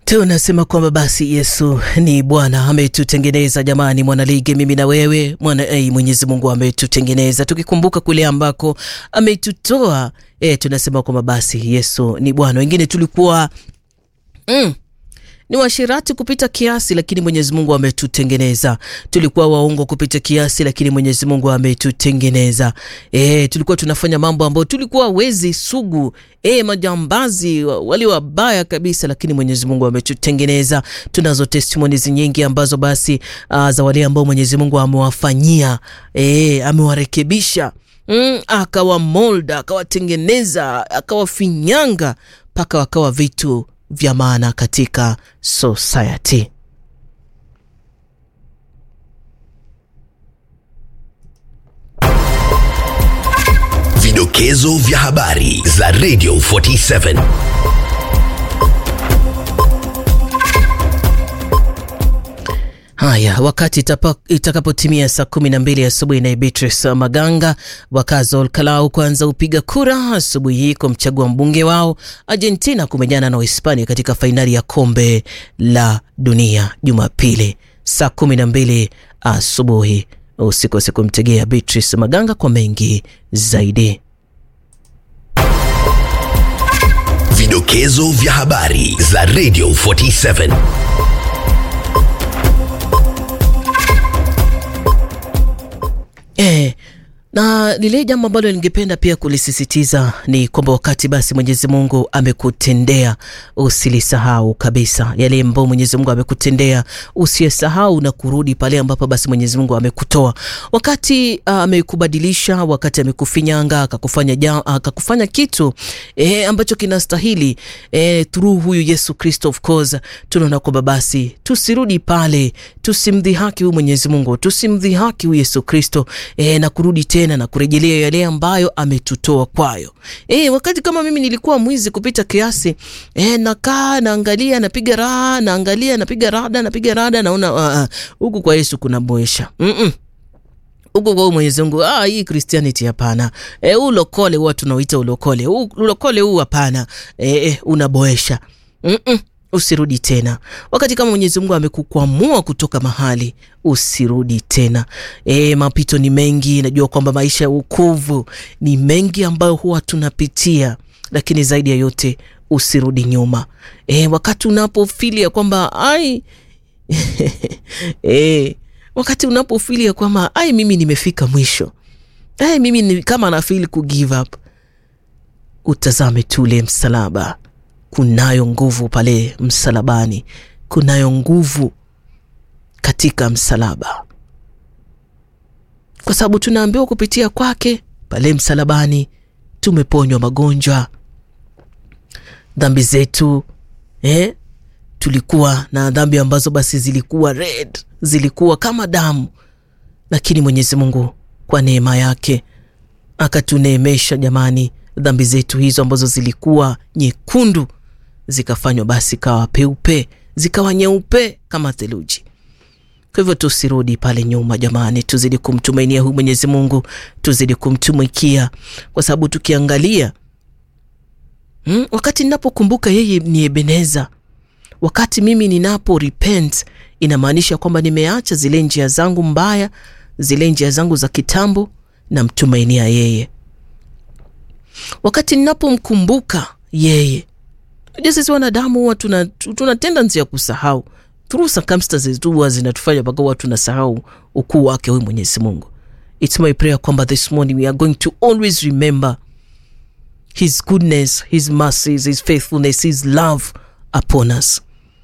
Tunasema kwamba basi Yesu ni Bwana, ametutengeneza jamani, mwanaligi, mimi na wewe mwana ei, Mwenyezi Mungu ametutengeneza tukikumbuka kule ambako ametutoa. E, tunasema kwamba basi Yesu ni Bwana. Wengine tulikuwa mm, ni washirati kupita kiasi, lakini Mwenyezi Mungu ametutengeneza. Tulikuwa waongo kupita kiasi, lakini Mwenyezi Mungu ametutengeneza. E, tulikuwa tunafanya mambo ambayo tulikuwa wezi sugu, e, majambazi wali wabaya kabisa, lakini Mwenyezi Mungu ametutengeneza. Tunazo testimonies nyingi ambazo basi uh, za wale ambao Mwenyezi Mungu amewafanyia, e, amewarekebisha mm, akawa molda, akawatengeneza, akawafinyanga mpaka wakawa vitu vya maana katika society. Vidokezo vya habari za Radio 47. Haya, wakati itakapotimia saa kumi na mbili asubuhi, naye Beatrice Maganga wakazi wa Olkalau kuanza upiga kura asubuhi hii kumchagua mbunge wao. Argentina kumenyana na Uhispania katika fainali ya kombe la dunia Jumapili saa kumi na mbili asubuhi. Usikose kumtegea Beatrice Maganga kwa mengi zaidi. Vidokezo vya habari za Radio 47. Eh, na lile jambo ambalo ningependa pia kulisisitiza ni kwamba wakati basi Mwenyezi Mungu amekutendea usilisahau kabisa yale ambayo Mwenyezi Mungu amekutendea, usiyesahau na kurudi pale ambapo basi Mwenyezi Mungu amekutoa. Wakati uh, amekubadilisha, wakati amekufinyanga, akakufanya ja, akakufanya kitu eh, ambacho kinastahili eh, through huyu Yesu Kristo, of course tunaona kwamba basi tusirudi pale, tusimdhihaki huyu Mwenyezi Mungu, tusimdhihaki huyu Yesu Kristo eh, na kurudi tena na kurejelea yale ambayo ametutoa kwayo. E, wakati kama mimi nilikuwa mwizi kupita kiasi e, nakaa naangalia, napiga raha, naangalia, napiga rada, napiga rada, naona huku uh, kwa Yesu kuna boesha mm -mm huko kwa Mwenyezi Mungu, ah, hii Christianity hapana. Eh, ulokole huwa tunauita ulokole. Ulokole huu hapana. Eh, unaboesha. Mm -mm. Usirudi tena. Wakati kama Mwenyezi Mungu amekukwamua kutoka mahali, usirudi tena. E, mapito ni mengi. Najua kwamba maisha ya wokovu ni mengi ambayo huwa tunapitia, lakini zaidi ya yote usirudi nyuma. E, wakati unapofilia kwamba ai e, wakati unapofilia kwamba ai, mimi nimefika mwisho, ai, mimi ni kama nafili ku give up, utazame tule msalaba kunayo nguvu pale msalabani, kunayo nguvu katika msalaba, kwa sababu tunaambiwa kupitia kwake pale msalabani tumeponywa magonjwa, dhambi zetu eh? Tulikuwa na dhambi ambazo basi zilikuwa red, zilikuwa kama damu, lakini Mwenyezi Mungu kwa neema yake akatuneemesha jamani, dhambi zetu hizo ambazo zilikuwa nyekundu zikafanywa basi kawa peupe, zikawa nyeupe kama theluji. Kwa hivyo tusirudi pale nyuma jamani, tuzidi kumtumainia huyu Mwenyezi Mungu, tuzidi kumtumikia, kwa sababu tukiangalia hmm, wakati ninapokumbuka yeye ni Ebeneza, wakati mimi ninapo repent, inamaanisha kwamba nimeacha zile njia zangu mbaya, zile njia zangu za kitambo, namtumainia yeye. Wakati ninapomkumbuka yeye Unajua sisi wanadamu huwa tuna, tuna tendency ya kusahau through circumstances tu huwa zinatufanya mpaka huwa tunasahau ukuu wake huyu Mwenyezi Mungu. It's my prayer kwamba this morning we are going to always remember his goodness, his mercies, his faithfulness, his love upon us.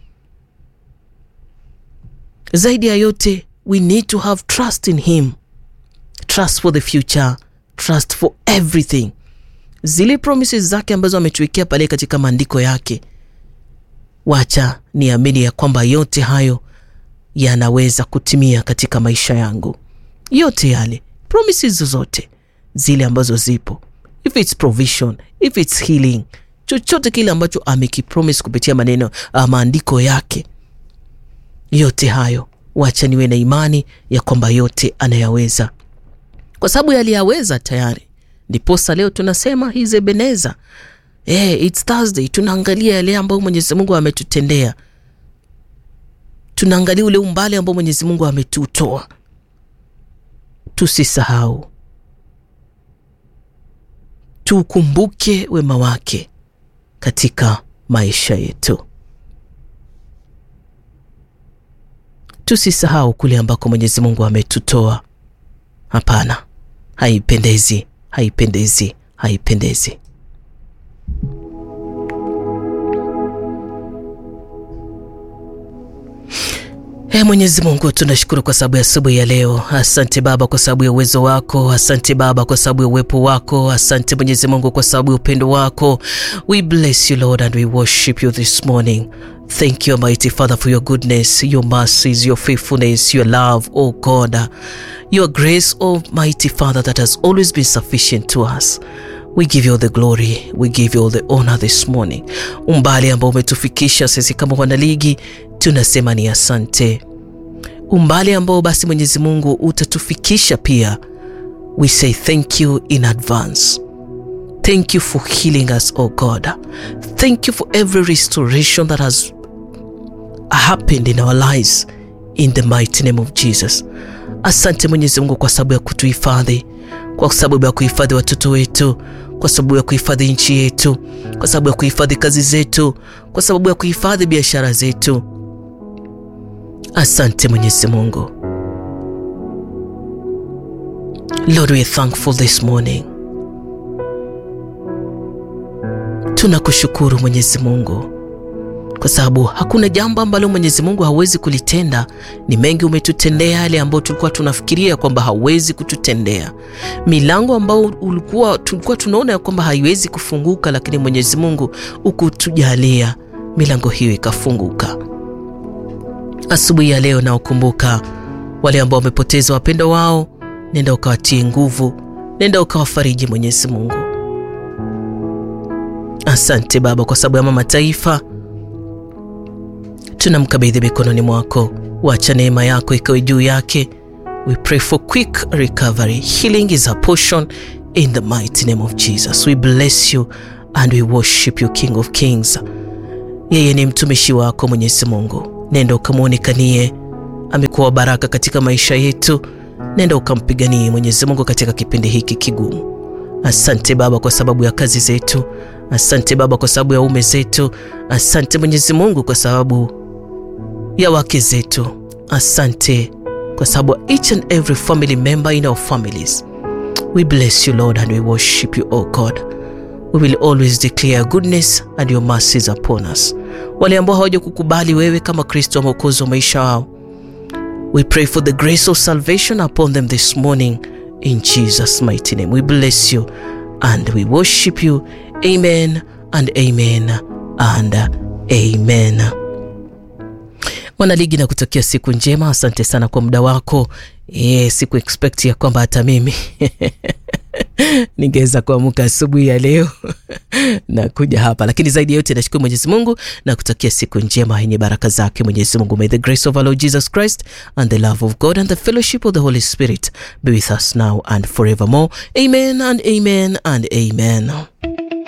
Zaidi ya yote we need to have trust in him, trust for the future, trust for everything zile promises zake ambazo ametuwekea pale katika maandiko yake, wacha niamini ya kwamba yote hayo yanaweza kutimia katika maisha yangu. Yote yale promises zote zile ambazo zipo, if it's provision, if it's healing, chochote kile ambacho amekipromise kupitia maneno maandiko yake, yote hayo wacha niwe na imani ya kwamba yote anayaweza, kwa sababu yaliyaweza tayari ndiposa leo tunasema hizi Ebeneza. Eh, it's Thursday, tunaangalia yale ambayo Mwenyezi Mungu ametutendea tunaangalia ule umbali ambao Mwenyezi Mungu ametutoa, tusisahau, tukumbuke wema wake katika maisha yetu. Tusisahau kule ambako Mwenyezi Mungu ametutoa. Hapana, haipendezi, haipendezi, haipendezi. Ee Mwenyezi Mungu, tunashukuru kwa sababu ya asubuhi ya leo. Asante Baba kwa sababu ya uwezo wako. Asante Baba kwa sababu ya uwepo wako. Asante Mwenyezi Mungu kwa sababu ya upendo wako. We bless you Lord and we worship you this morning. Thank you Almighty Father for your goodness, your mercies, your faithfulness, your love, oh God. Your grace, Almighty Father, that has always been sufficient to us. We give you all the glory, we give you all the honor this morning. Umbali ambao umetufikisha sisi kama wanaligi tunasema ni asante. Umbali ambao basi Mwenyezi Mungu utatufikisha pia, we say thank you in advance. Thank you for healing us, oh God. Thank you for every restoration that has happened in our lives in the mighty name of Jesus. Asante Mwenyezi Mungu kwa sababu ya kutuhifadhi, kwa sababu ya kuhifadhi watoto wetu, kwa sababu ya kuhifadhi nchi yetu, kwa sababu ya kuhifadhi kazi zetu, kwa sababu ya kuhifadhi biashara zetu. Asante Mwenyezi Mungu. Lord, we are thankful this morning. Tunakushukuru Mwenyezi Mungu kwa sababu hakuna jambo ambalo Mwenyezi Mungu hawezi kulitenda. Ni mengi umetutendea, yale ambayo tulikuwa tunafikiria kwamba hauwezi kututendea, milango ambayo ulikuwa tulikuwa tunaona ya kwamba haiwezi kufunguka, lakini Mwenyezi Mungu ukutujalia milango hiyo ikafunguka. Asubuhi ya leo nawakumbuka wale ambao wamepoteza wapendo wao, nenda ukawatie nguvu, nenda ukawafariji Mwenyezi Mungu. Asante Baba kwa sababu ya mama taifa tunamkabidhi mikononi mwako, wacha neema yako ikawe juu yake. We pray for quick recovery. Healing is a portion in the mighty name of Jesus. We bless you and we worship you King of Kings. Yeye ni mtumishi wako Mwenyezi Mungu, nenda ukamwonekanie. Amekuwa baraka katika maisha yetu, nenda ukampiganie Mwenyezi Mungu katika kipindi hiki kigumu. Asante Baba kwa sababu ya kazi zetu. Asante Baba kwa sababu ya ume zetu. Asante Mwenyezi Mungu kwa sababu ya wake zetu. Asante kwa sababu each and every family member in our families. We bless you Lord and we worship you oh God. We will always declare goodness and your mercies upon us. Wale ambao hawaja kukubali wewe kama Kristo mwokozi wa maisha wao, we pray for the grace of salvation upon them this morning in Jesus mighty name. We bless you and we worship you. Amen and amen and amen. Mwanaligi na kutakia siku njema. Asante sana kwa muda wako. E, siku expect ya kwamba hata mimi ningeweza kuamka asubuhi ya leo na kuja hapa, lakini zaidi ya yote nashukuru Mwenyezi Mungu na kutakia siku njema yenye baraka zake Mwenyezi Mungu. May the grace of our Lord Jesus Christ and the love of God and the fellowship of the Holy Spirit be with us now and forevermore. Amen and amen and amen.